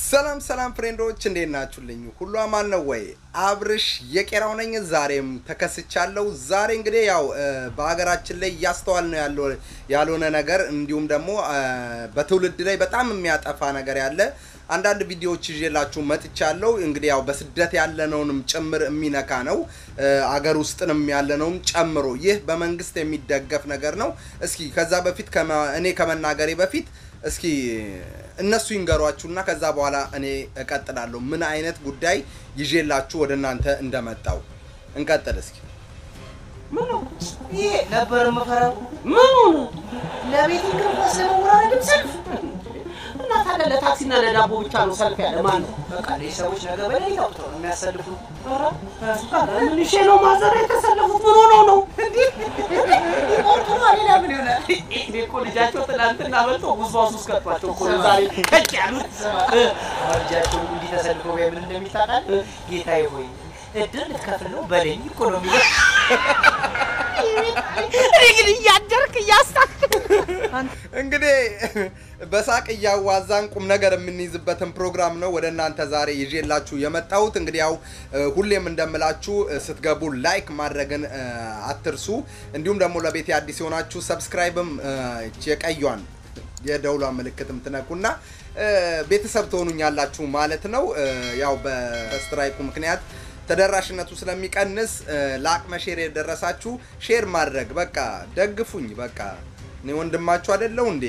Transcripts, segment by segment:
ሰላም ሰላም ፍሬንዶች እንዴት ናችሁልኝ? ሁሉ አማን ነው ወይ? አብርሽ የቄራው ነኝ። ዛሬም ተከስቻለሁ። ዛሬ እንግዲህ ያው በሀገራችን ላይ እያስተዋል ነው ያለው ያልሆነ ነገር እንዲሁም ደግሞ በትውልድ ላይ በጣም የሚያጠፋ ነገር ያለ አንዳንድ ቪዲዮዎች ይዤላችሁ መጥቻለሁ። እንግዲህ ያው በስደት ያለነውንም ጭምር የሚነካ ነው፣ አገር ውስጥንም ያለነውም ጨምሮ። ይህ በመንግስት የሚደገፍ ነገር ነው። እስኪ ከዛ በፊት እኔ ከመናገሬ በፊት እስኪ እነሱ ይንገሯችሁና ከዛ በኋላ እኔ እቀጥላለሁ። ምን አይነት ጉዳይ ይዤላችሁ ወደ እናንተ እንደመጣው እንቀጥል እስኪ። ምኑ ይሄ ነበር የምፈራው። ምኑ ለቤት እንግርኳስ ለመወራረድም ሰልፍ እና ታዲያ ለታክሲና ለዳቦ ብቻ ነው ሰልፍ ያለ ማን ነው? በቃ እነዚህ ሰዎች ነገ በላይ አውጥተው ነው የሚያሰልፉ። ኧረ ምን ሼ ነው ማዘር የተሰለፉት? ምን ሆነው ነው ይቆርጡ ነው? ሌላ ምን ይሆናል? እኔ እኮ ልጃቸው ትናንትና በልቶ ጉዝባዝ ውስጥ ከቷቸው እኮ ነው ዛሬ ከች ያሉት። ልጃቸው እንዲህ ተሰልፈው ምን እንደሚታጣል ጌታዬ ሆይ እድር ልትከፍል ነው በለኝ እኮ ነው የሚለው። እኔ ግን እያደርክ እያሳክ እንግዲህ በሳቅ እያዋዛን ቁም ነገር የምንይዝበትን ፕሮግራም ነው ወደ እናንተ ዛሬ ይዤላችሁ የመጣሁት። እንግዲህ ያው ሁሌም እንደምላችሁ ስትገቡ ላይክ ማድረግን አትርሱ። እንዲሁም ደግሞ ለቤቴ አዲስ የሆናችሁ ሰብስክራይብም የቀዩን የደውሏ ምልክትም ትነኩና ቤተሰብ ትሆኑኛላችሁ ማለት ነው። ያው በስትራይኩ ምክንያት ተደራሽነቱ ስለሚቀንስ ለአቅመ ሼር የደረሳችሁ ሼር ማድረግ በቃ ደግፉኝ። በቃ እኔ ወንድማችሁ አይደለው እንዴ?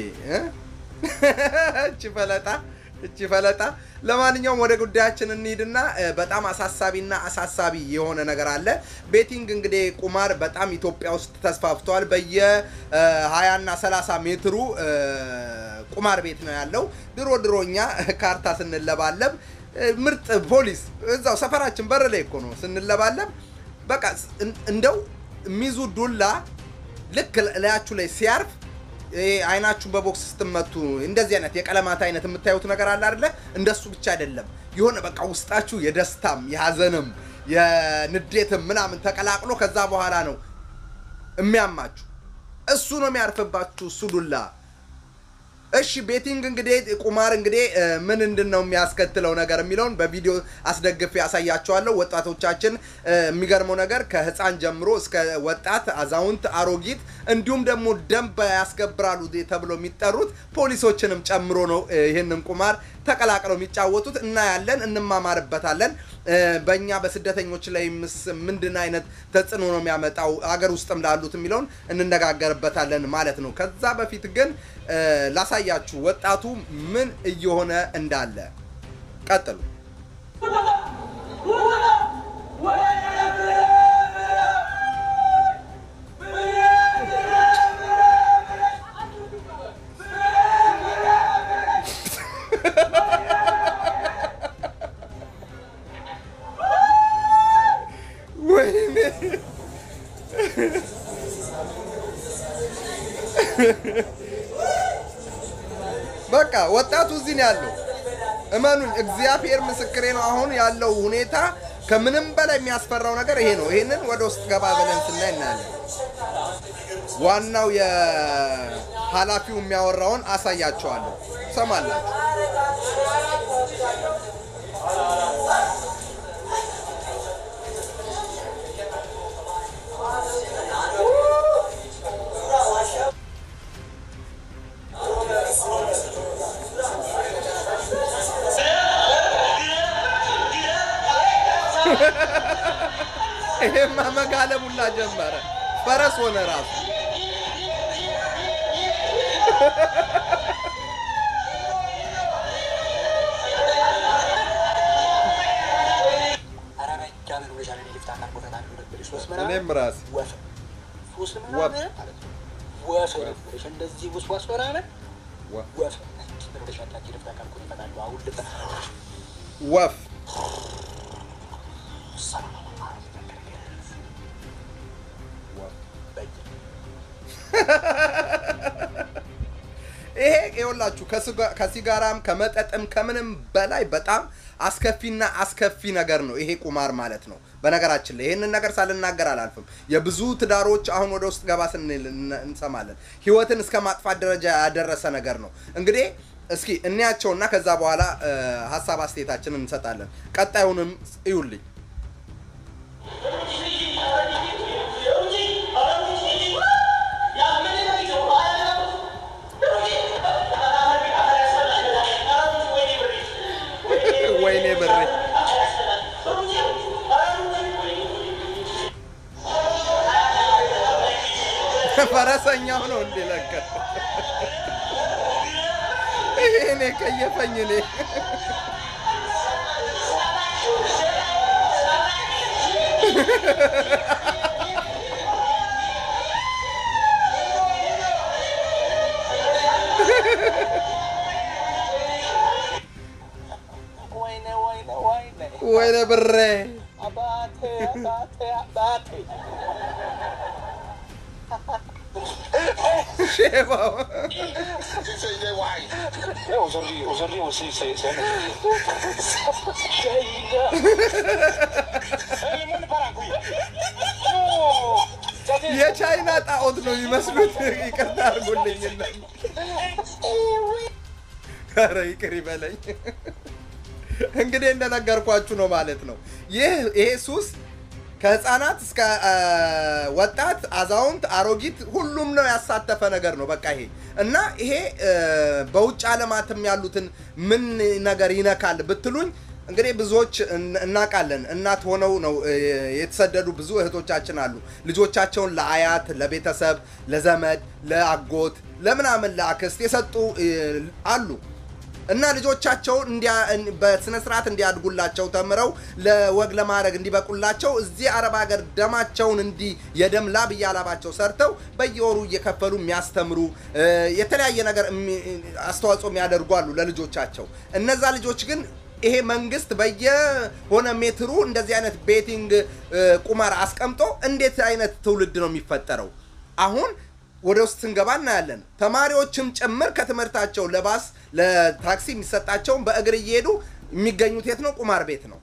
እቺ ፈለጣ እቺ ፈለጣ። ለማንኛውም ወደ ጉዳያችን እንሂድና በጣም አሳሳቢና አሳሳቢ የሆነ ነገር አለ። ቤቲንግ እንግዲህ ቁማር በጣም ኢትዮጵያ ውስጥ ተስፋፍቷል። በየ20 እና 30 ሜትሩ ቁማር ቤት ነው ያለው። ድሮ ድሮ እኛ ካርታ ስንለባለብ ምርጥ ፖሊስ እዛው ሰፈራችን በር ላይ እኮ ነው ስንለባለብ። በቃ እንደው የሚይዙ ዱላ ልክ ላያችሁ ላይ ሲያርፍ አይናችሁን በቦክስ ስትመቱ እንደዚህ አይነት የቀለማት አይነት የምታዩት ነገር አለ አይደለ? እንደሱ ብቻ አይደለም። የሆነ በቃ ውስጣችሁ የደስታም የሀዘንም የንዴትም ምናምን ተቀላቅሎ ከዛ በኋላ ነው የሚያማችሁ። እሱ ነው የሚያርፍባችሁ እሱ ዱላ። እሺ ቤቲንግ እንግዲህ ቁማር እንግዲህ ምን እንድን ነው የሚያስከትለው ነገር የሚለውን በቪዲዮ አስደግፌ ያሳያቸዋለሁ። ወጣቶቻችን የሚገርመው ነገር ከህፃን ጀምሮ እስከ ወጣት፣ አዛውንት፣ አሮጊት እንዲሁም ደግሞ ደንብ ያስከብራሉ ተብሎ የሚጠሩት ፖሊሶችንም ጨምሮ ነው ይህንን ቁማር ተቀላቅለው የሚጫወቱት። እናያለን፣ እንማማርበታለን። በእኛ በስደተኞች ላይ ምንድን አይነት ተጽዕኖ ነው የሚያመጣው አገር ውስጥም ላሉት የሚለውን እንነጋገርበታለን ማለት ነው። ከዛ በፊት ግን ላሳያችሁ ወጣቱ ምን እየሆነ እንዳለ። ቀጥሉ። በቃ ወጣቱ እዚህ ነው ያለው። እመኑኝ፣ እግዚአብሔር ምስክሬ ነው። አሁን ያለው ሁኔታ ከምንም በላይ የሚያስፈራው ነገር ይሄ ነው። ይሄንን ወደ ውስጥ ገባ ብለን ስናይ እናያለን። ዋናው የኃላፊው የሚያወራውን አሳያቸዋለሁ፣ ሰማላችሁ። ይሄማ መጋለቡላ ጀመረ። ፈረስ ሆነ ራሱ። እኔም ራሴ እንደዚህ ውስዋስ ምናምን ወፍ ይሄ ይኸውላችሁ ከሲጋራም ከመጠጥም ከምንም በላይ በጣም አስከፊና አስከፊ ነገር ነው ይሄ ቁማር ማለት ነው። በነገራችን ላይ ይህንን ነገር ሳልናገር አላልፍም። የብዙ ትዳሮች አሁን ወደ ውስጥ ገባ ስንል እንሰማለን። ህይወትን እስከ ማጥፋት ደረጃ ያደረሰ ነገር ነው። እንግዲህ እስኪ እንያቸውና ከዛ በኋላ እ፣ ሀሳብ አስተያየታችንን እንሰጣለን። ቀጣዩንም እዩልኝ። ወይኔ ብሬ ፈረሰኛው ነው እንዴ? ለካ ይሄ እኔ ከየፈኝ እኔ ወይኔ ወይኔ ወይኔ ወይኔ ብሬ አባቴ አባቴ አባቴ ሼባው Aujourd'hui, aujourd'hui aussi, c'est c'est un Le monde part en couille. Non Ça, c'est- የቻይና ጣዖት ነው የሚመስሉት። ይቅርታ አድርጎልኝና ኧረ ይቅር ይበለኝ። እንግዲህ እንደነገርኳችሁ ነው ማለት ነው። ይህ ይሄ ሱስ ከህፃናት እስከ አ፣ ወጣት፣ አዛውንት፣ አሮጊት ሁሉም ነው ያሳተፈ ነገር ነው። በቃ ይሄ እና ይሄ እ፣ በውጭ ዓለማትም ያሉትን ምን ነገር ይነካል ብትሉኝ እንግዲህ ብዙዎች እን- እናውቃለን። እናት ሆነው ነው እ፣ የተሰደዱ ብዙ እህቶቻችን አሉ። ልጆቻቸውን ለአያት፣ ለቤተሰብ፣ ለዘመድ፣ ለአጎት፣ ለምናምን ለአክስት የሰጡ እ፣ አሉ። እና ልጆቻቸውን እንዲያ በስነ ስርዓት እንዲያድጉላቸው ተምረው ለወግ ለማድረግ እንዲበቁላቸው እዚህ አረብ ሀገር ደማቸውን እንዲ የደም ላብ እያላባቸው ሰርተው በየወሩ እየከፈሉ የሚያስተምሩ እ፣ የተለያየ ነገር እሚ- አስተዋጽኦ የሚያደርጉ አሉ ለልጆቻቸው። እነዛ ልጆች ግን ይሄ መንግስት በየሆነ ሜትሩ እንደዚህ አይነት ቤቲንግ እ፣ ቁማር አስቀምጦ እንዴት አይነት ትውልድ ነው የሚፈጠረው? አሁን ወደ ውስጥ ስንገባ እናያለን። ተማሪዎችም ጭምር ከትምህርታቸው ለባስ ለታክሲ የሚሰጣቸውን በእግር እየሄዱ የሚገኙት የት ነው? ቁማር ቤት ነው።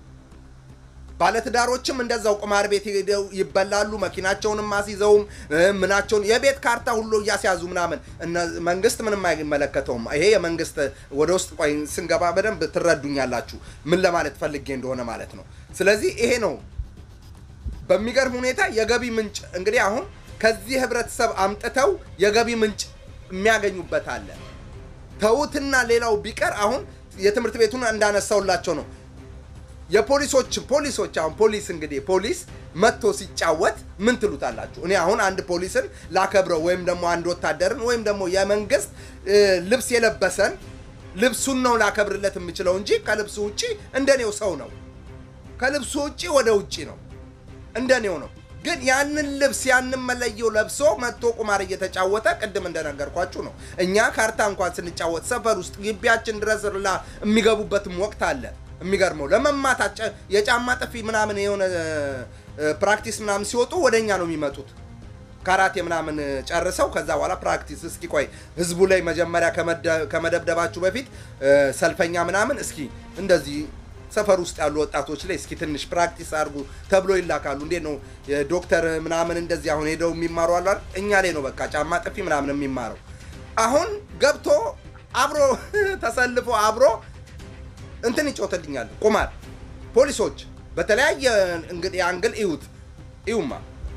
ባለትዳሮችም እንደዛው ቁማር ቤት ሄደው ይበላሉ። መኪናቸውንም አስይዘውም እ፣ ምናቸውን የቤት ካርታ ሁሉ እያስያዙ ምናምን እነ- መንግስት ምንም አይመለከተውም። ይሄ የመንግስት ወደ ውስጥ ቆይ ስንገባ በደንብ ትረዱኛላችሁ ምን ለማለት ፈልጌ እንደሆነ ማለት ነው። ስለዚህ ይሄ ነው በሚገርም ሁኔታ የገቢ ምንጭ እንግዲህ አሁን ከዚህ ህብረተሰብ አምጥተው የገቢ ምንጭ የሚያገኙበት አለ። ተውትና ሌላው ቢቀር አሁን የትምህርት ቤቱን እንዳነሳውላቸው ነው። የፖሊሶች ፖሊሶች አሁን ፖሊስ እንግዲህ ፖሊስ መጥቶ ሲጫወት ምን ትሉታላችሁ? እኔ አሁን አንድ ፖሊስን ላከብረው ወይም ደግሞ አንድ ወታደርን ወይም ደግሞ የመንግስት እ፣ ልብስ የለበሰን ልብሱን ነው ላከብርለት የምችለው እንጂ ከልብሱ ውጪ እንደኔው ሰው ነው። ከልብሱ ውጪ ወደ ውጪ ነው እንደኔው ነው። ግን ያንን ልብስ ያንን መለየው ለብሶ መጥቶ ቁማር እየተጫወተ ቅድም እንደነገርኳችሁ ነው። እኛ ካርታ እንኳን ስንጫወት ሰፈር ውስጥ ግቢያችን ድረስ ላ የሚገቡበትም ወቅት አለ። የሚገርመው ለመማታት ጨ- የጫማ ጥፊ ምናምን የሆነ እ፣ ፕራክቲስ ምናምን ሲወጡ ወደ እኛ ነው የሚመጡት። ካራቴ ምናምን ጨርሰው ከዛ በኋላ ፕራክቲስ እስኪ ቆይ ህዝቡ ላይ መጀመሪያ ከመደ- ከመደብደባችሁ በፊት እ፣ ሰልፈኛ ምናምን እስኪ እንደዚህ ሰፈር ውስጥ ያሉ ወጣቶች ላይ እስኪ ትንሽ ፕራክቲስ አድርጉ ተብሎ ይላካሉ። እንዴት ነው የዶክተር ምናምን እንደዚህ አሁን ሄደው የሚማሩ አሉ አይደል? እኛ ላይ ነው በቃ ጫማ ጥፊ ምናምን የሚማረው። አሁን ገብቶ አብሮ ተሰልፎ አብሮ እንትን ይጮትልኛል ቁማር ፖሊሶች በተለያየ እንግዲህ አንግል እዩት እዩማ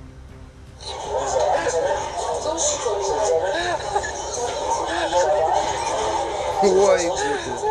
ወይ ጉድ!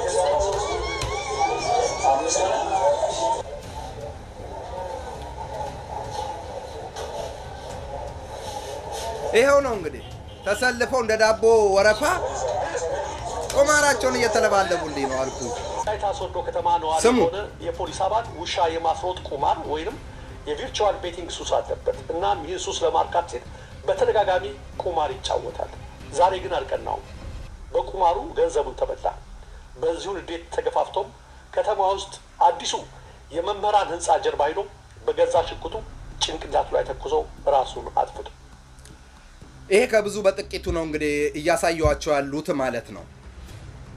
ይኸው ነው እንግዲህ ተሰልፈው እንደ ዳቦ ወረፋ ቁማራቸውን እየተለባለቡልኝ ነው አልኩ። ወላይታ ሶዶ ከተማ ነዋሪ ስሙ። የሆነ የፖሊስ አባል ውሻ የማስሮጥ ቁማር ወይንም የቪርቹዋል ቤቲንግ ሱስ አለበት። እናም ይህን ሱስ ለማርካት ሲል በተደጋጋሚ ቁማር ይጫወታል። ዛሬ ግን አልቀናውም። በቁማሩ ገንዘቡን ተበላ። በዚሁ ንዴት ተገፋፍቶም ከተማ ውስጥ አዲሱ የመምህራን ህንፃ ጀርባ ሂዶ በገዛ ሽጉጡ ጭንቅላቱ ላይ ተኩሶ ራሱን አጥፍቶ ይሄ ከብዙ በጥቂቱ ነው እንግዲህ እያሳየዋቸው ያሉት ማለት ነው።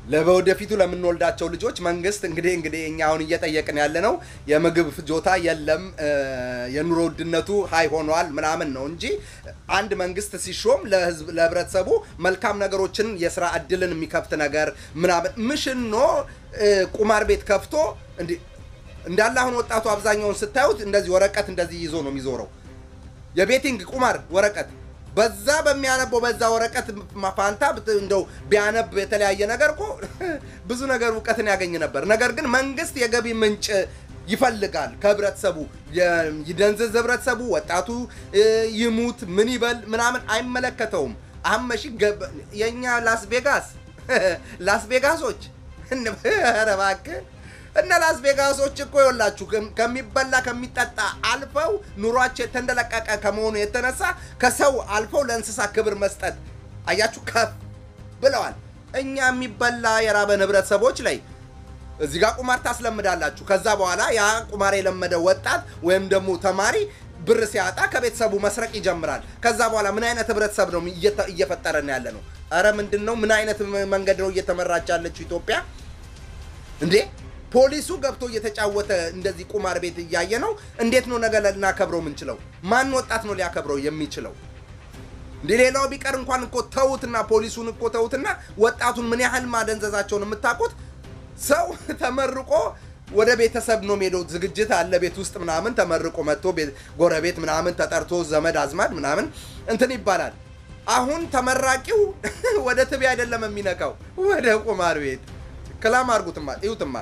ለወደፊቱ ለምንወልዳቸው ልጆች መንግስት እንግዲህ እንግዲህ እኛ አሁን እየጠየቅን ያለ ነው የምግብ ፍጆታ የለም እ፣ የኑሮ ውድነቱ ሀይ ሆኗል ምናምን ነው እንጂ አንድ መንግስት ሲሾም ለህዝብ ለህብረተሰቡ መልካም ነገሮችን የስራ እድልን የሚከፍት ነገር ምናምን ምሽኖ እ፣ ቁማር ቤት ከፍቶ እንዲ እንዳለ አሁን ወጣቱ አብዛኛውን ስታዩት እንደዚህ ወረቀት እንደዚህ ይዞ ነው የሚዞረው የቤቲንግ ቁማር ወረቀት በዛ በሚያነበው በዛ ወረቀት ፋንታ ብት- እንደው ቢያነብ የተለያየ ነገር እኮ ብዙ ነገር እውቀትን ያገኝ ነበር። ነገር ግን መንግስት የገቢ ምንጭ ይፈልጋል ከህብረተሰቡ የ- ይደንዝዝ ህብረተሰቡ፣ ወጣቱ እ፣ ይሙት ምን ይበል ምናምን አይመለከተውም። አመሺ ገብ- የእኛ ላስ ቬጋስ ላስ ቬጋሶች ኧረ እባክህ እነ ላስ ቬጋሶች እኮ ይኸውላችሁ ከም- ከሚበላ ከሚጠጣ አልፈው ኑሯቸው የተንደለቀቀ ከመሆኑ የተነሳ ከሰው አልፈው ለእንስሳ ክብር መስጠት አያችሁ ከፍ ብለዋል። እኛ የሚበላ የራበን ህብረተሰቦች ላይ እዚህ ጋር ቁማር ታስለምዳላችሁ። ከዛ በኋላ ያ ቁማር የለመደ ወጣት ወይም ደግሞ ተማሪ ብር ሲያጣ ከቤተሰቡ መስረቅ ይጀምራል። ከዛ በኋላ ምን አይነት ህብረተሰብ ነው እየተ- እየፈጠረን ያለ ነው? እረ ምንድን ነው? ምን አይነት መንገድ ነው እየተመራች ያለችው ኢትዮጵያ እንዴ? ፖሊሱ ገብቶ እየተጫወተ እንደዚህ ቁማር ቤት እያየ ነው። እንዴት ነው ነገ ልናከብረው የምንችለው? ማን ወጣት ነው ሊያከብረው የሚችለው? እንዴ ሌላው ቢቀር እንኳን እኮ ተውትና ፖሊሱን እኮ ተውትና ወጣቱን ምን ያህል ማደንዘዛቸውን የምታውቁት ሰው ተመርቆ ወደ ቤተሰብ ነው ሄደው ዝግጅት አለ ቤት ውስጥ ምናምን ተመርቆ መጥቶ ቤት- ጎረቤት ምናምን ተጠርቶ ዘመድ አዝማድ ምናምን እንትን ይባላል። አሁን ተመራቂው ወደ ትቢ አይደለም የሚነካው ወደ ቁማር ቤት ክላም አድርጉትማ እዩትማ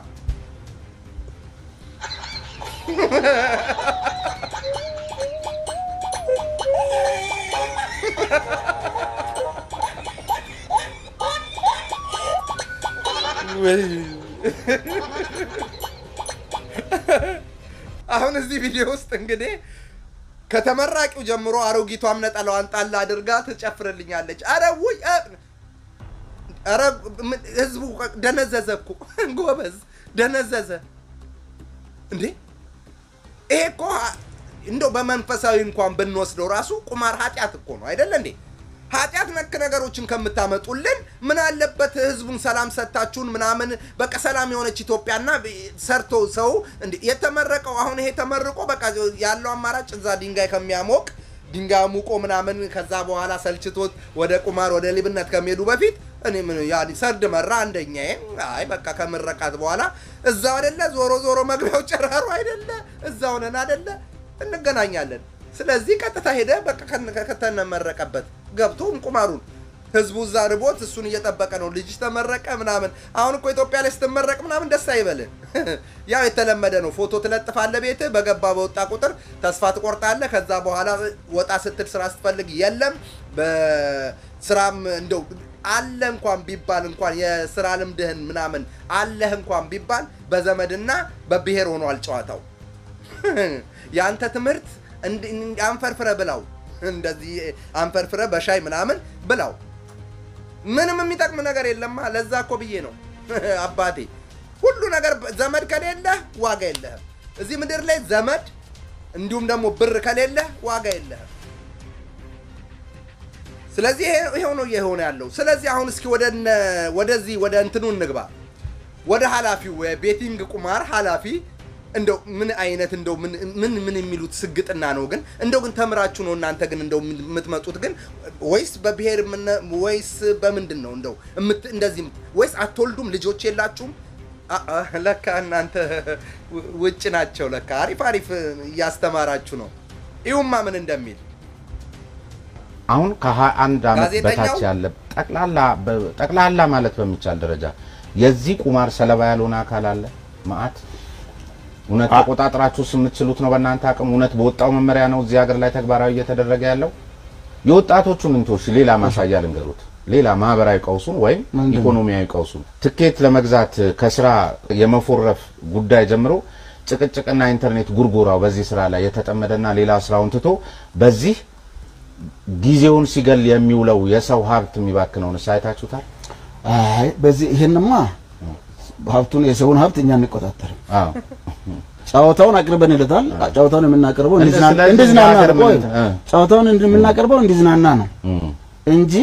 አሁን እዚህ ቪዲዮ ውስጥ እንግዲህ ከተመራቂው ጀምሮ አሮጊቷም ነጠላዋን ጣል አድርጋ ትጨፍርልኛለች። አረ ውይ አ- አረ ምን- ህዝቡ ደነዘዘ እኮ ጎበዝ ደነዘዘ እንዴ! ይሄ እኮ ሀ- እንደው በመንፈሳዊ እንኳን ብንወስደው ራሱ ቁማር ኃጢአት እኮ ነው አይደለ እንዴ? ኃጢአት ነክ ነገሮችን ከምታመጡልን ምን አለበት ህዝቡን ሰላም ሰጥታችሁን ምናምን በቃ ሰላም የሆነች ኢትዮጵያና ሰርቶ ሰው እንዴ የተመረቀው አሁን ይሄ ተመርቆ በቃ ያለው አማራጭ እዛ ድንጋይ ከሚያሞቅ ድንጋይ ሙቆ ምናምን ከዛ በኋላ ሰልችቶት ወደ ቁማር ወደ ሊብነት ከሚሄዱ በፊት እኔ ምን ያ ሰርድ መራ አንደኛ አይ በቃ ከምረቃት በኋላ እዛው አይደለ ዞሮ ዞሮ መግቢያው ጨራሩ አይደለ እዛው ነን አይደለ እንገናኛለን። ስለዚህ ቀጥታ ሄደ በቃ ከነ- ከተነመረቀበት ገብቶ ቁማሩን ህዝቡ እዛ ርቦት እሱን እየጠበቀ ነው። ልጅ ተመረቀ ምናምን። አሁን እኮ ኢትዮጵያ ላይ ስትመረቅ ምናምን ደስ አይበልህ። ያው የተለመደ ነው። ፎቶ ትለጥፋለህ ቤትህ፣ በገባ በወጣ ቁጥር ተስፋ ትቆርጣለህ። ከዛ በኋላ ወጣ ስትል ስራ ስትፈልግ የለም። በስራም እንደው አለ እንኳን ቢባል እንኳን የስራ ልምድህን ምናምን አለህ እንኳን ቢባል በዘመድና በብሔር ሆኗል ጨዋታው። የአንተ ትምህርት እንድ- እንድ- አንፈርፍረ ብላው እንደዚህ አንፈርፍረ በሻይ ምናምን ብላው። ምንም የሚጠቅም ነገር የለማ። ለዛ እኮ ብዬ ነው አባቴ፣ ሁሉ ነገር በ- ዘመድ ከሌለህ ዋጋ የለህም እዚህ ምድር ላይ ዘመድ እንዲሁም ደግሞ ብር ከሌለህ ዋጋ የለህም። ስለዚህ ይሄ- ይሄው ነው እየሆነ ያለው። ስለዚህ አሁን እስኪ ወደ እነ- ወደዚህ ወደ እንትኑ እንግባ ወደ ኃላፊው የቤቲንግ ቁማር ኃላፊ እንደው ምን አይነት እንደው ምን ምን ምን የሚሉት ስግጥና ነው ግን እንደው ግን ተምራችሁ ነው እናንተ ግን እንደው የምትመጡት ግን ወይስ በብሔር ምነ- ወይስ በምንድን ነው እንደው እምት- እንደዚህ የምት- ወይስ አትወልዱም ልጆች የላችሁም አ- አ፣ ለካ እናንተ ው- ውጭ ናቸው ለካ አሪፍ አሪፍ እያስተማራችሁ ነው ይሁማ ምን እንደሚል አሁን ከ21 ዓመት ጋዜጠኛው? በታች ያለ ጠቅላላ በ- ጠቅላላ ማለት በሚቻል ደረጃ የዚህ ቁማር ሰለባ ያልሆነ አካል አለ ማአት እውነት ተቆጣጥራችሁስ የምትችሉት ነው በእናንተ አቅም እውነት በወጣው መመሪያ ነው እዚህ ሀገር ላይ ተግባራዊ እየተደረገ ያለው የወጣቶቹን እንቶሽ ሌላ ማሳያ ልንገሩት ሌላ ማህበራዊ ቀውሱን ወይም ምንድን ነው? ኢኮኖሚያዊ ቀውሱን ትኬት ለመግዛት ከስራ የመፎረፍ ጉዳይ ጀምሮ ጭቅጭቅና ኢንተርኔት ጉርጉራው በዚህ ስራ ላይ የተጠመደና ሌላ ስራውን ትቶ በዚህ ጊዜውን ሲገል የሚውለው የሰው ሀብት የሚባክነውን ሳይታችሁታል? አይ በዚህ ይሄንማ ሀብቱን የሰውን ሀብት እኛ እንቆጣጠርም። አዎ ጨዋታውን አቅርበን ይለታል። ጨዋታውን የምናቀርበው እንዲዝና- ስለዚህ እንዲዝናና ለሀገር ነው። ቆይ ምን- እ። ጨዋታውን የምናቀርበው እንዲዝናና ነው እም። እንጂ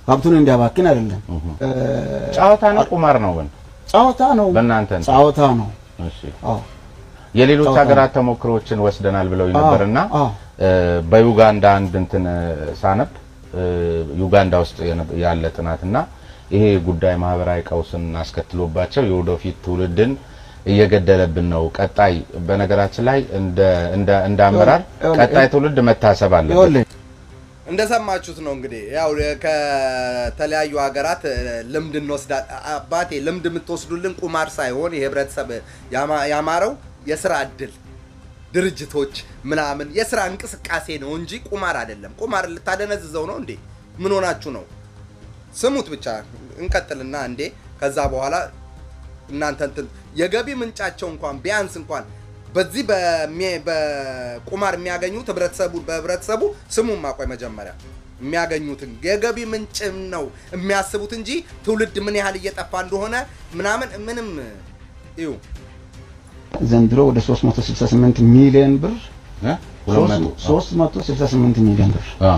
ሀብቱን እንዲያባክን አይደለም። እ፣ ጨዋታ ነው ቁማር ነው ግን ጨዋታ ነው፣ በእናንተ እንትን? ጨዋታ ነው። እሺ አዎ የሌሎች ጨዋታ ሀገራት ተሞክሮዎችን ወስደናል ብለው ነበርና አዎ። እ፣ በዩጋንዳ አንድ እንትን እ፣ ሳነብ እ፣ ዩጋንዳ ውስጥ የነ- ያለ ጥናትና ይሄ ጉዳይ ማህበራዊ ቀውስን አስከትሎባቸው የወደፊት ትውልድን እየገደለብን ነው። ቀጣይ በነገራችን ላይ እንደ እንደ እንደ አመራር ይኸውልህ፣ ቀጣይ ትውልድ መታሰብ አለበት። ይኸውልህ እንደሰማችሁት ነው እንግዲህ ያው ከተለያዩ ሀገራት እ፣ ልምድ እንወስዳ አባቴ ልምድ የምትወስዱልን ቁማር ሳይሆን የህብረተሰብ ያማ- ያማረው የስራ እድል ድርጅቶች ምናምን የስራ እንቅስቃሴ ነው እንጂ ቁማር አይደለም። ቁማር ልታደነዝዘው ነው እንዴ? ምን ሆናችሁ ነው? ስሙት ብቻ እንቀጥልና እንዴ ከዛ በኋላ እናንተ እንትን የገቢ ምንጫቸው እንኳን ቢያንስ እንኳን በዚህ በሚ- በቁማር የሚያገኙት ህብረተሰቡ በህብረተሰቡ ስሙን ማቆይ መጀመሪያ የሚያገኙትን የገቢ ምንጭም ነው የሚያስቡት እንጂ ትውልድ ምን ያህል እየጠፋ እንደሆነ ምናምን ምንም ይሁ ዘንድሮ ወደ 368 ሚሊዮን ብር እ? ሁለት መቶ 368 ሚሊዮን ብር አዎ።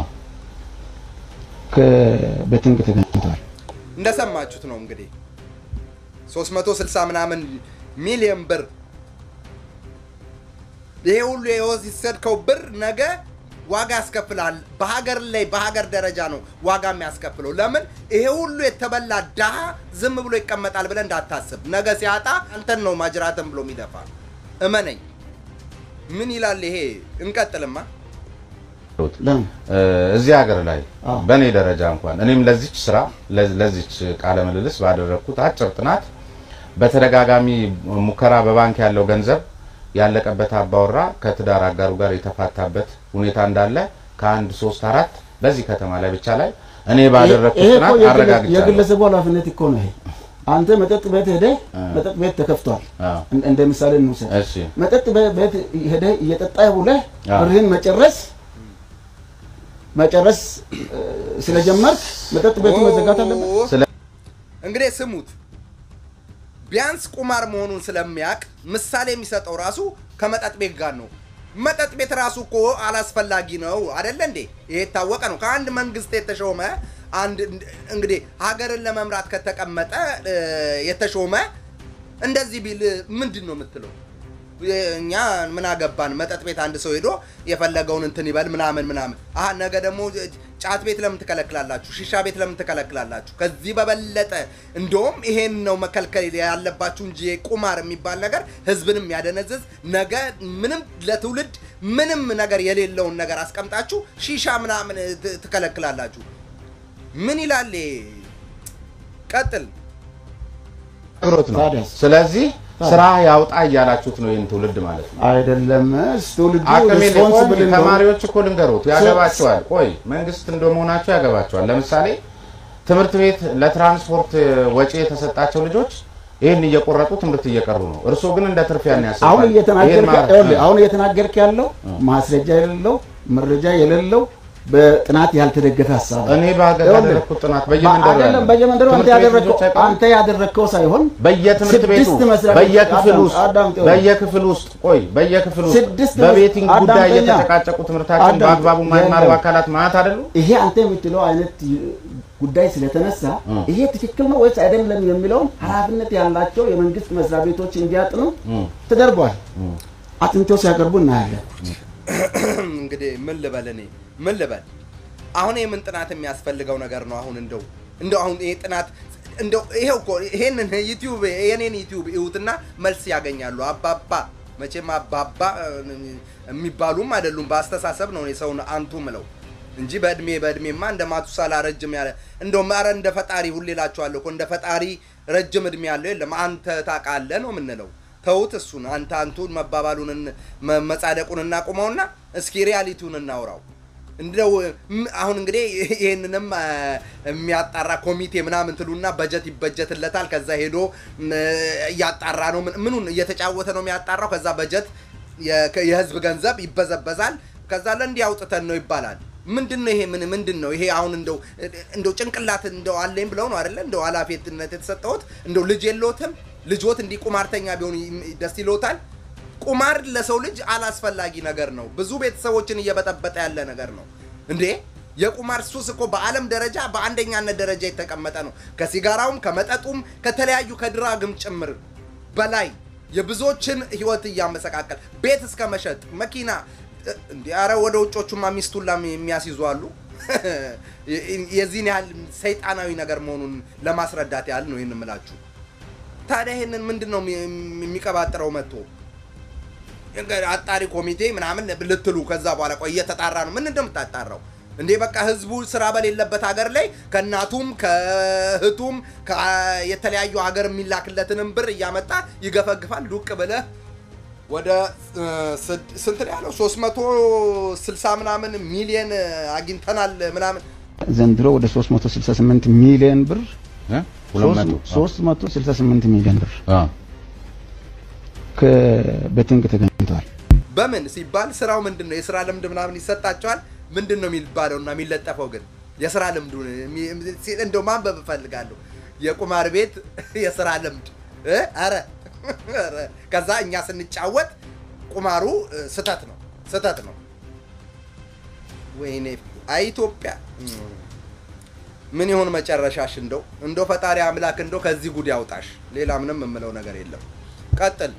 ከቤቲንግ ተገኝቷል። እንደሰማችሁት ነው እንግዲህ 360 ምናምን ሚሊዮን ብር ይሄ ሁሉ የወሰድከው ብር ነገ ዋጋ ያስከፍላል። በሀገር ላይ በሀገር ደረጃ ነው ዋጋ የሚያስከፍለው። ለምን ይሄ ሁሉ የተበላ ድሃ ዝም ብሎ ይቀመጣል ብለህ እንዳታስብ። ነገ ሲያጣ አንተን ነው ማጅራትን ብሎ የሚደፋ እመነኝ። ምን ይላል ይሄ? እንቀጥልማ። ለምን እ፣ እዚህ ሀገር ላይ አዎ። በእኔ ደረጃ እንኳን እኔም ለዚች ስራ ለ- ለዚች ቃለ ምልልስ ባደረግኩት አጭር ጥናት በተደጋጋሚ ሙከራ በባንክ ያለው ገንዘብ ያለቀበት አባወራ ከትዳር አጋሩ ጋር የተፋታበት ሁኔታ እንዳለ ከአንድ ሶስት አራት በዚህ ከተማ ላይ ብቻ ላይ እኔ ባደረግኩት ይሄ እኮ ጥናት የግለ- አረጋግጫለሁ። የግለሰቡ ኃላፊነት እኮ ነው። ይሄ አንተ መጠጥ ቤት ሄደህ መጠጥ ቤት ተከፍቷል። አዎ። እን- እንደ ምሳሌ እንውሰድ። እሺ መጠጥ ቤ- ቤት ሄደህ እየጠጣህ ውለህ አዎ። ብርህን መጨረስ መጨረስ እ፣ ስለጀመርክ መጠጥ ቤቱ መዘጋት አለበት። ኦ፣ ስለ- እንግዲህ ስሙት። ቢያንስ ቁማር መሆኑን ስለሚያውቅ ምሳሌ የሚሰጠው ራሱ ከመጠጥ ቤት ጋር ነው። መጠጥ ቤት ራሱ እኮ አላስፈላጊ ነው አደለ እንዴ? ይሄ የታወቀ ነው። ከአንድ መንግስት የተሾመ አንድ እንግዲህ ሀገርን ለመምራት ከተቀመጠ እ፣ የተሾመ እንደዚህ ቢል ምንድን ነው የምትለው? እኛ ምን አገባን? መጠጥ ቤት አንድ ሰው ሄዶ የፈለገውን እንትን ይበል ምናምን ምናምን። አሀ ነገ ደግሞ ጫት ቤት ለምን ትከለክላላችሁ? ሺሻ ቤት ለምን ትከለክላላችሁ? ከዚህ በበለጠ እንደውም ይሄን ነው መከልከል ያለባችሁ እንጂ ቁማር የሚባል ነገር ህዝብንም ያደነዝዝ ነገ ምንም ለትውልድ ምንም ነገር የሌለውን ነገር አስቀምጣችሁ ሺሻ ምናምን ት- ትከለክላላችሁ። ምን ይላል? ይሄ? ቀጥል። አብሮት ነው። ታዲያስ? ስለዚህ ስራ ያውጣ እያላችሁት ነው ይህን ትውልድ ማለት ነው። አይደለም ትውልዱ አቅም የለ- ሪስፖንስብል ቆይ፣ ተማሪዎች እኮ ልንገሩት ያገባቸዋል። ቆይ መንግስት እንደመሆናቸው ያገባቸዋል። ለምሳሌ ትምህርት ቤት ለትራንስፖርት ወጪ የተሰጣቸው ልጆች ይህን እየቆረጡ ትምህርት እየቀሩ ነው። እርስዎ ግን እንደ ትርፍ ያን ያስባል። አሁን ይህን እየተናገርክ ማለት- ይኸውልህ፣ አሁን እየተናገርክ ያለው ማስረጃ የሌለው መረጃ የሌለው በጥናት ያልተደገፈ ሀሳብ ነው። እኔ በሀገር ይኸውልህ፣ ያደረግኩት ጥናት በየመንደሩ አይደለም ያለ በየመንደሩ አንተ ትምህርት ቤት ያደረግከው ልጆች አይቀሩም? አንተ ያደረግከው ሳይሆን በየትምህርት ቤቱ ስድስት መስሪያ ቤት- በየክፍል አዳም- ውስጥ አዳምጥ፣ በየክፍል ውስጥ ቆይ በየክፍል ውስጥ ስድስት በቤቲንግ መስ- ጉዳይ አዳምጠኛ። እየተጨቃጨቁ ትምህርታቸውን አዳምጥ፣ በአግባቡ የማይማሩ የለም። አካላት ማለት አይደሉ? ይሄ አንተ የምትለው አይነት ጉዳይ ስለተነሳ ይሄ ትክክል ነው ወይስ አይደለም የሚለውን ኃላፊነት ያላቸው የመንግስት መስሪያ ቤቶች እንዲያጥኑ ተደርጓል። አጥንተው ሲያቀርቡ እናያለን። እንግዲህ ምን ልበል እኔ ምን ልበል አሁን የምን ጥናት የሚያስፈልገው ነገር ነው አሁን እንደው እንደው አሁን ይሄ ጥናት እንደው ይሄው እኮ ይሄንን ዩቲዩብ የኔን ዩቲዩብ እዩትና መልስ ያገኛሉ አባባ መቼም አባባ እ, የሚባሉም አይደሉም በአስተሳሰብ ነው እኔ ሰውን አንቱ ምለው እንጂ በእድሜ በእድሜማ እንደ ማቱሳላ ረጅም ያለ እንደውም ኧረ እንደ ፈጣሪ ሁሌ እላችኋለሁ እኮ እንደ ፈጣሪ ረጅም እድሜ ያለው የለም አንተ ታውቃለህ ነው የምንለው ተውት እሱን አንተ አንቱን መባባሉን እን- መ- መጻደቁን እናቁመውና እስኪ ሪያሊቲውን እናውራው እንደው ም- አሁን እንግዲህ ይህንንም አ፣ የሚያጣራ ኮሚቴ ምናምን ትሉና በጀት ይበጀትለታል። ከዛ ሄዶ ም፣ እያጣራ ነው። ምን- ምኑን እየተጫወተ ነው የሚያጣራው። ከዛ በጀት የ- ከ- የህዝብ ገንዘብ ይበዘበዛል። ከዛ ለእንዲህ አውጥተን ነው ይባላል። ምንድን ነው ይሄ? ምን ምንድን ነው ይሄ? አሁን እንደው እንደው ጭንቅላት እንደው አለኝ ብለው ነው አይደለ? እንደው ኃላፊነት የተሰጠሁት እንደው ልጅ የለዎትም? ልጆት እንዲህ ቁማርተኛ ቢሆን ይ- ደስ ይሎታል? ቁማር ለሰው ልጅ አላስፈላጊ ነገር ነው። ብዙ ቤተሰቦችን እየበጠበጠ ያለ ነገር ነው። እንዴ የቁማር ሱስ እኮ በዓለም ደረጃ በአንደኛነት ደረጃ የተቀመጠ ነው። ከሲጋራውም ከመጠጡም ከተለያዩ ከድራግም ጭምር በላይ የብዙዎችን ህይወት እያመሰቃቀል ቤት እስከ መሸጥ መኪና እንዲ ኧረ ወደ ውጮቹማ ሚስቱላ የሚያስይዙ አሉ። የዚህን ያህል ሰይጣናዊ ነገር መሆኑን ለማስረዳት ያህል ነው ይህን የምላችሁ። ታዲያ ይህንን ምንድን ነው የሚቀባጥረው መጥቶ አጣሪ ኮሚቴ ምናምን ልትሉ ከዛ በኋላ ቆይ እየተጣራ ነው። ምን እንደምታጣራው እንዴ? በቃ ህዝቡ ስራ በሌለበት ሀገር ላይ ከእናቱም ከእህቱም የተለያዩ ሀገር የሚላክለትንም ብር እያመጣ ይገፈግፋል። ዱቅ ብለህ ወደ ስንት ነው ያለው? 360 ምናምን ሚሊየን አግኝተናል ምናምን ዘንድሮ ወደ 368 ሚሊዮን ብር እ? ሁለት መቶ 368 ሚሊዮን ብር አ ከቤቲንግ ተገኝቷል። በምን ሲባል ስራው ምንድን ነው? የስራ ልምድ ምናምን ይሰጣቸዋል። ምንድን ነው የሚባለው እና የሚለጠፈው ግን የስራ ልምዱ እንደው ማንበብ እፈልጋለሁ። የቁማር ቤት የስራ ልምድ እ? ኧረ ኧረ ከዛ እኛ ስንጫወት ቁማሩ እ፣ ስተት ነው ስተት ነው። ወይኔ አይ ኢትዮጵያ እም፣ ምን ይሆን መጨረሻሽ? እንደው እንደው ፈጣሪ አምላክ እንደው ከዚህ ጉድ ያውጣሽ። ሌላ ምንም የምለው ነገር የለም። ቀጥል።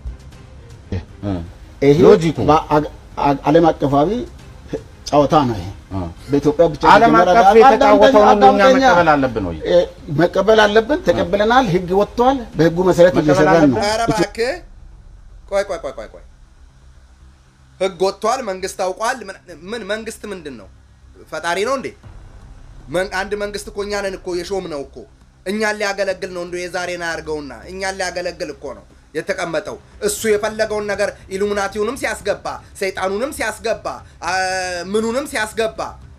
እ ይሄ ሎጂኩ በአ- አ- ዓለም አቀፋዊ ጨዋታ ነው። ይሄ አ በኢትዮጵያ ብቻ ዓለም የተጀመረ አቀፍ አይደለም። የተጫወተውን ሁሉ እኛ አዳምጠኛ። መቀበል አለብን ወይ? እ፣ መቀበል አለብን። ተቀብለናል። ህግ ወጥቷል። በህጉ መሰረት መቀበል እየሰራን ነው። አለብን። ኧረ እባክህ ቆይ ቆይ ቆይ ቆይ ቆይ ህግ ወጥቷል። መንግስት አውቋል። ምን- ምን መንግስት ምንድን ነው? ፈጣሪ ነው እንዴ? መን- አንድ መንግስት እኮ እኛንን እኮ የሾም ነው እኮ እኛን ሊያገለግል ነው። እንደ የዛሬን አያርገውና እኛን ሊያገለግል እኮ ነው የተቀመጠው። እሱ የፈለገውን ነገር ኢሉሚናቲውንም ሲያስገባ፣ ሰይጣኑንም ሲያስገባ፣ አ፣ ምኑንም ሲያስገባ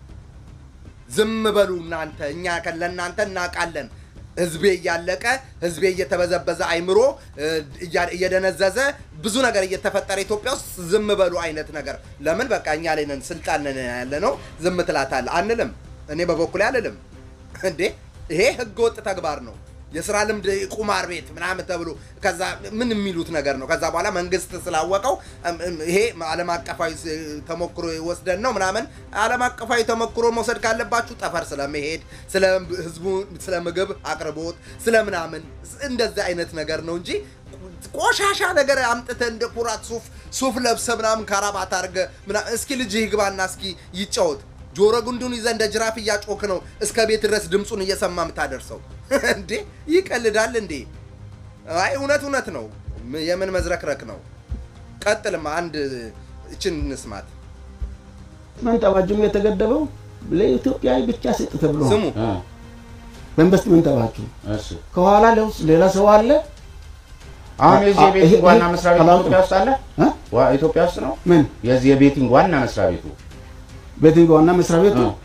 ዝም በሉ እናንተ፣ እኛ ከ- ለእናንተ እናውቃለን። ህዝቤ እያለቀ ህዝቤ እየተበዘበዘ አይምሮ እ፣ እያ- እየደነዘዘ ብዙ ነገር እየተፈጠረ ኢትዮጵያ ውስጥ ዝም በሉ አይነት ነገር። ለምን በቃ እኛ ላይ ነን ስልጣን ነን ያለ ነው። ዝም ትላታለህ አንልም። እኔ በበኩሌ አልልም። እንዴ ይሄ ህገ ወጥ ተግባር ነው። የስራ ልምድ ቁማር ቤት ምናምን ተብሎ ከዛ ምን የሚሉት ነገር ነው። ከዛ በኋላ መንግስት ስላወቀው እም፣ እም፣ ይሄ ዓለም አቀፋዊ ስ- ተሞክሮ ወስደን ነው ምናምን። ዓለም አቀፋዊ ተሞክሮ መውሰድ ካለባችሁ ጠፈር ስለመሄድ ስለ ህዝቡ ስለ ምግብ አቅርቦት ስለ ምናምን እንደዚህ አይነት ነገር ነው እንጂ ቆሻሻ ነገር አምጥተህ እንደ ኩራት ሱፍ ሱፍ ለብሰ ምናምን ካራባት አድርገ ምናምን እስኪ ልጅህ ይግባና እስኪ ይጫወት። ጆሮ ጉንዱን ይዘህ እንደ ጅራፍ እያጮክ ነው እስከ ቤት ድረስ ድምፁን እየሰማ የምታደርሰው እንዴ? ይቀልዳል እንዴ? አይ እውነት እውነት ነው። ም- የምን መዝረክረክ ነው? ቀጥልማ አንድ እችን እንስማት። ኢንቨስትመንት አዋጁም የተገደበው ለኢትዮጵያዊ ብቻ ስጥ ተብሎ ነው። ስሙ እ በኢንቨስትመንት አዋጁ እሺ ከኋላ ለውስ ሌላ ሰው አለ። አሁን የዚህ አ- የቤቲንግ ይሄ- ዋና ይሄ መስሪያ ቤት አላውቅም። ኢትዮጵያ ውስጥ አለ? እ? ዋ- ኢትዮጵያ ውስጥ ነው? ምን የዚህ የቤቲንግ ዋና መስሪያ ቤቱ ቤቲንግ ዋና መስሪያ ቤቱ እ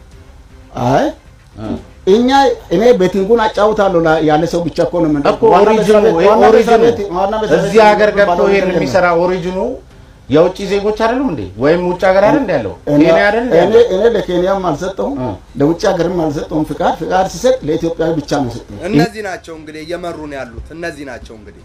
አይ እ እኛ እኔ ቤቲንጉን አጫውታለሁ ላ- ያለ ሰው ብቻ እኮ ነው የምንለው። እኮ ዋና ኦሪጂኑ መስሪያ ቤት- ይሄ ዋና መስሪያ ኦሪጂኑ ቤት- ዋና መስሪያ ቤት እዚህ ሀገር ገብቶ የሚባለው ይሄን ነገር የለም። የሚሰራ ኦሪጂኑ የውጭ ዜጎች አይደሉም እንዴ? ወይም ውጭ ሀገር አይደል እንዴ ያለው? እኔ ኬንያ አይደል እንዴ እኔ ያለው? እኔ ለኬንያም አልሰጠሁም እ። ለውጭ ሀገርም አልሰጠሁም ፍቃድ። ፍቃድ ሲሰጥ ለኢትዮጵያዊ ብቻ ነው የሰጠው። እነዚህ ናቸው እንግዲህ እየመሩ ነው ያሉት። እነዚህ ናቸው እንግዲህ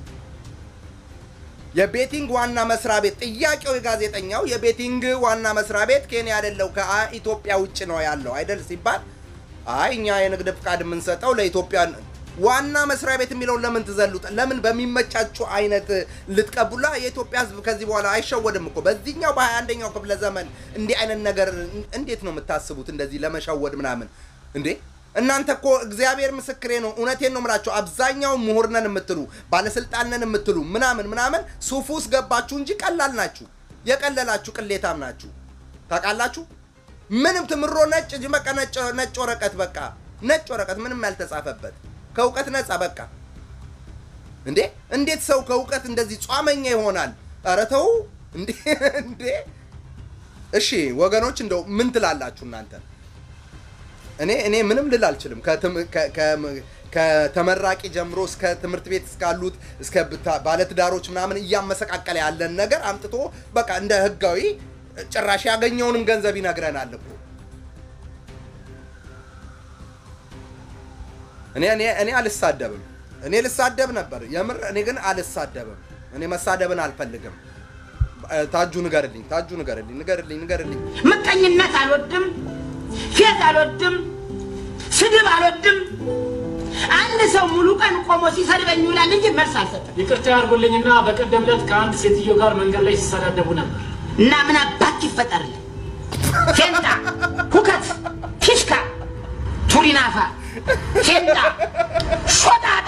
የቤቲንግ ዋና መስሪያ ቤት ጥያቄው የጋዜጠኛው የቤቲንግ ዋና መስሪያ ቤት ኬንያ አይደለው ከኢትዮጵያ ውጭ ነው ያለው አይደል ሲባል አይ እኛ የንግድ ፍቃድ የምንሰጠው ለኢትዮጵያ ዋና መስሪያ ቤት የሚለውን ለምን ትዘሉት? ለምን በሚመቻችሁ አይነት ልትቀቡላ? የኢትዮጵያ ሕዝብ ከዚህ በኋላ አይሸወድም እኮ በዚህኛው በሀያ አንደኛው ክፍለ ዘመን እንዲህ አይነት ነገር እንዴት ነው የምታስቡት? እንደዚህ ለመሸወድ ምናምን እንዴ እናንተ እኮ እግዚአብሔር ምስክሬ ነው፣ እውነቴን ነው የምላቸው። አብዛኛው ምሁር ነን የምትሉ ባለስልጣን ነን የምትሉ ምናምን ምናምን ሱፍ ውስጥ ገባችሁ እንጂ ቀላል ናችሁ። የቀለላችሁ ቅሌታም ናችሁ። ታውቃላችሁ። ምንም ትምሮ ነጭ ጅ- በቃ ነጭ ነጭ ወረቀት በቃ ነጭ ወረቀት ምንም ያልተጻፈበት ከእውቀት ነፃ በቃ እንዴ! እንዴት ሰው ከእውቀት እንደዚህ ጿመኛ ይሆናል? ኧረ ተው እንዴ! እንዴ! እሺ ወገኖች እንደው ምን ትላላችሁ እናንተ? እኔ እኔ ምንም ልል አልችልም። ከትም- ከ- ከ- ከተመራቂ ጀምሮ እስከ ትምህርት ቤት እስካሉት እስከ ብታ- ባለትዳሮች ምናምን እያመሰቃቀለ ያለን ነገር አምጥቶ በቃ እንደ ህጋዊ ጭራሽ ያገኘውንም ገንዘብ ይነግረናል እኮ። እኔ እኔ እኔ አልሳደብም። እኔ ልሳደብ ነበር የምር። እኔ ግን አልሳደብም። እኔ መሳደብን አልፈልግም። ታጁ ንገርልኝ፣ ታጁ ንገርልኝ፣ ንገርልኝ፣ ንገርልኝ። ምቀኝነት አልወድም፣ ፌዝ አልወድም፣ ስድብ አልወድም። አንድ ሰው ሙሉ ቀን ቆሞ ሲሰድበኝ ይውላል እንጂ መልስ አልሰጥም። ይቅርታ ያድርጉልኝና በቀደም ዕለት ከአንድ ሴትዮ ጋር መንገድ ላይ ሲሰዳደቡ ነበር። እና ምን አባት ይፈጠርልን? ፌንጣ፣ ሁከት፣ ፊሽካ፣ ቱሪናፋ፣ ፌንጣ፣ ሾጣጣ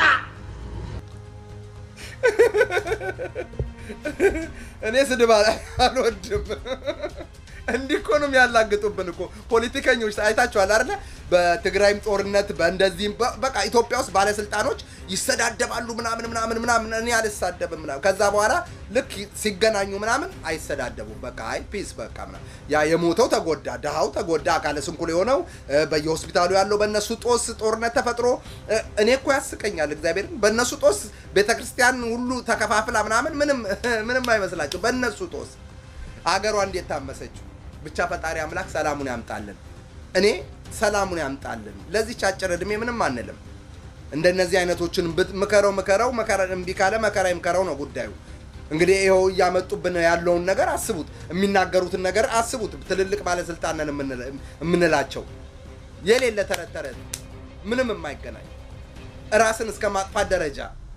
እኔ ስድብ አል- አልወድም። እንዲህ እኮ ነው የሚያላግጡብን እኮ ፖለቲከኞች አይታችኋል አይደለ? በትግራይም ጦርነት በእንደዚህም በ- በቃ ኢትዮጵያ ውስጥ ባለስልጣኖች ይሰዳደባሉ ምናምን ምናምን ምናምን። እኔ አልሳደብም ምናምን። ከዛ በኋላ ልክ ሲገናኙ ምናምን አይሰዳደቡም። በቃ አይ ፒስ በቃ ምናምን። ያ የሞተው ተጎዳ፣ ድሃው ተጎዳ፣ አካለ ስንኩል የሆነው እ፣ በየሆስፒታሉ ያለው በእነሱ ጦስ ጦርነት ተፈጥሮ እ፣ እኔ እኮ ያስቀኛል እግዚአብሔርን በእነሱ ጦስ ቤተክርስቲያን ሁሉ ተከፋፍላ ምናምን ምንም ምንም አይመስላቸው በእነሱ ጦስ አገሯ እንዴት ታመሰችው። ብቻ ፈጣሪ አምላክ ሰላሙን ያምጣልን። እኔ ሰላሙን ያምጣልን። ለዚች አጭር እድሜ ምንም አንልም። እንደነዚህ አይነቶችን ብት- ምከረው ምከረው መከራ እምቢ ካለ መከራ ይምከረው ነው ጉዳዩ። እንግዲህ ይኸው እያመጡብን ያለውን ነገር አስቡት፣ የሚናገሩትን ነገር አስቡት። ትልልቅ ባለስልጣን ነን የምንል- የምንላቸው የሌለ ተረት ተረት ምንም የማይገናኝ ራስን እስከ ማጥፋት ደረጃ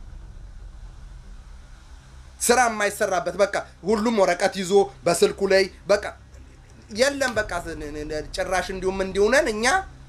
ስራ የማይሰራበት በቃ ሁሉም ወረቀት ይዞ በስልኩ ላይ በቃ የለም በቃ ጭራሽ እንዲሁም እንዲሁነን እኛ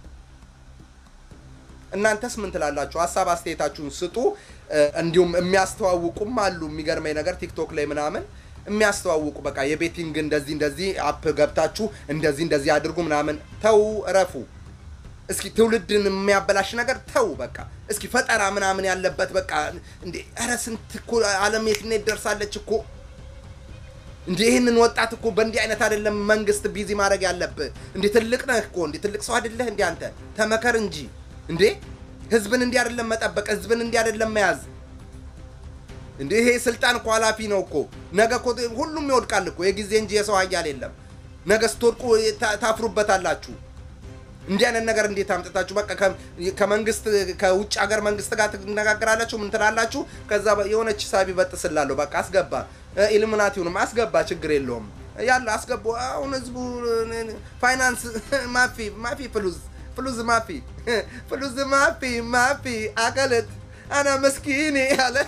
እናንተስ ምን ትላላችሁ? ሀሳብ አስተያየታችሁን ስጡ። እ፣ እንዲሁም የሚያስተዋውቁም አሉ። የሚገርመኝ ነገር ቲክቶክ ላይ ምናምን የሚያስተዋውቁ በቃ የቤቲንግ እንደዚህ እንደዚህ አፕ ገብታችሁ እንደዚህ እንደዚህ አድርጉ ምናምን። ተው እረፉ። እስኪ ትውልድን የሚያበላሽ ነገር ተው በቃ። እስኪ ፈጠራ ምናምን ያለበት በቃ እንዴ! ኧረ ስንት እኮ ዓለም የት ነው ደርሳለች እኮ እንዴ! ይህንን ወጣት እኮ በእንዲህ አይነት አይደለም መንግስት ቢዚ ማድረግ ያለብህ። እንዴ ትልቅ ነህ እኮ እንዴ ትልቅ ሰው አይደለህ እንዴ አንተ? ተመከር እንጂ እንዴ! ህዝብን እንዲህ አይደለም መጠበቅ፣ ህዝብን እንዲህ አይደለም መያዝ። እንዴ ይሄ ስልጣን እኮ ኃላፊ ነው እኮ። ነገ እኮ ሁሉም ይወድቃል እኮ የጊዜ እንጂ የሰው ኃያል የለም። ነገ ስትወድቁ ታ- ታፍሩበታላችሁ። እንዲህ አይነት ነገር እንዴት አምጥታችሁ በቃ ከ- ከመንግስት ከውጭ ሀገር መንግስት ጋር ትነጋገራላችሁ፣ ምን ትላላችሁ? ከዛ በ- የሆነች ሳቢ በጥስላለሁ በቃ አስገባ፣ ኢሉሚናቲውንም አስገባ፣ ችግር የለውም ያለ አስገቡ። አሁን ህዝቡ ፋይናንስ ማፊ ማፊ ፍሉዝ ፍሉዝ ማፊ ፍሉዝ ማፊ ማፊ አቀለት አና መስኪኔ አለ።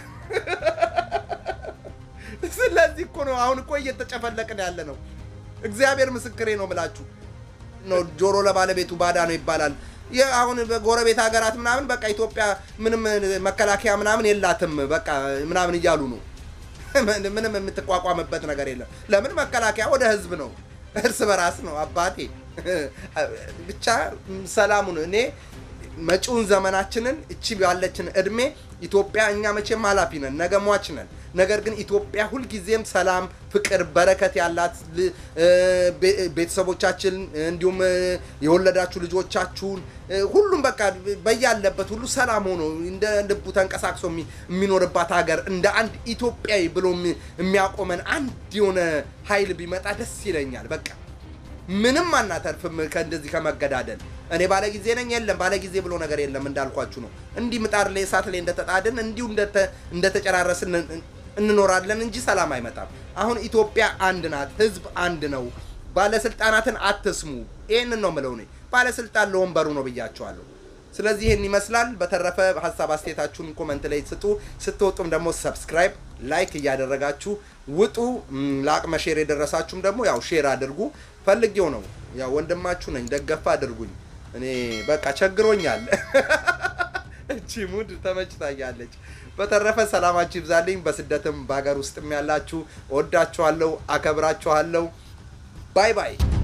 ስለዚህ እኮ ነው አሁን እኮ እየተጨፈለቅን ያለ ነው። እግዚአብሔር ምስክሬ ነው ምላችሁ ነው ጆሮ ለባለቤቱ ባዳ ነው ይባላል። ይህ አሁን በጎረቤት ሀገራት ምናምን በቃ ኢትዮጵያ ምንም መከላከያ ምናምን የላትም በቃ ምናምን እያሉ ነው። ምንም የምትቋቋምበት ነገር የለም። ለምን መከላከያ ወደ ህዝብ ነው፣ እርስ በራስ ነው። አባቴ ብቻ ሰላሙን እኔ መጪውን ዘመናችንን እቺ ያለችን እድሜ ኢትዮጵያ እኛ መቼም ኃላፊ ነን፣ ነገ ሟች ነን። ነገር ግን ኢትዮጵያ ሁልጊዜም ሰላም፣ ፍቅር፣ በረከት ያላት ል- እ፣ ቤ- ቤተሰቦቻችን እንዲሁም እ፣ የወለዳችሁ ልጆቻችሁን እ፣ ሁሉም በቃ በያለበት ሁሉ ሰላም ሆኖ እንደ ልቡ ተንቀሳቅሶ የሚ- የሚኖርባት ሀገር እንደ አንድ ኢትዮጵያዊ ብሎ የሚ- የሚያቆመን አንድ የሆነ ኃይል ቢመጣ ደስ ይለኛል። በቃ ምንም አናተርፍም ከእንደዚህ ከመገዳደል። እኔ ባለጊዜ ነኝ የለም ባለጊዜ ብሎ ነገር የለም። እንዳልኳችሁ ነው። እንዲህ ምጣድ ላይ እሳት ላይ እንደተጣድን እንዲሁ እንደተ- እንደተጨራረስን እንኖራለን እንጂ ሰላም አይመጣም። አሁን ኢትዮጵያ አንድ ናት፣ ህዝብ አንድ ነው። ባለስልጣናትን አትስሙ። ይህንን ነው ምለው እኔ። ባለስልጣን ለወንበሩ ነው ብያቸዋለሁ። ስለዚህ ይህን ይመስላል። በተረፈ ሀሳብ አስተያየታችሁን ኮመንት ላይ ስጡ። ስትወጡም ደግሞ ሰብስክራይብ፣ ላይክ እያደረጋችሁ ውጡ። ም፣ ለአቅመ ሼር የደረሳችሁም ደግሞ ያው ሼር አድርጉ። ፈልጌው ነው ያው ወንድማችሁ ነኝ፣ ደገፋ አድርጉኝ። እኔ በቃ ቸግሮኛል። እቺ ሙድ ተመችታኛለች። በተረፈ ሰላማችሁ ይብዛልኝ። በስደትም በሀገር ውስጥም ያላችሁ እወዳችኋለሁ፣ አከብራችኋለሁ። ባይ ባይ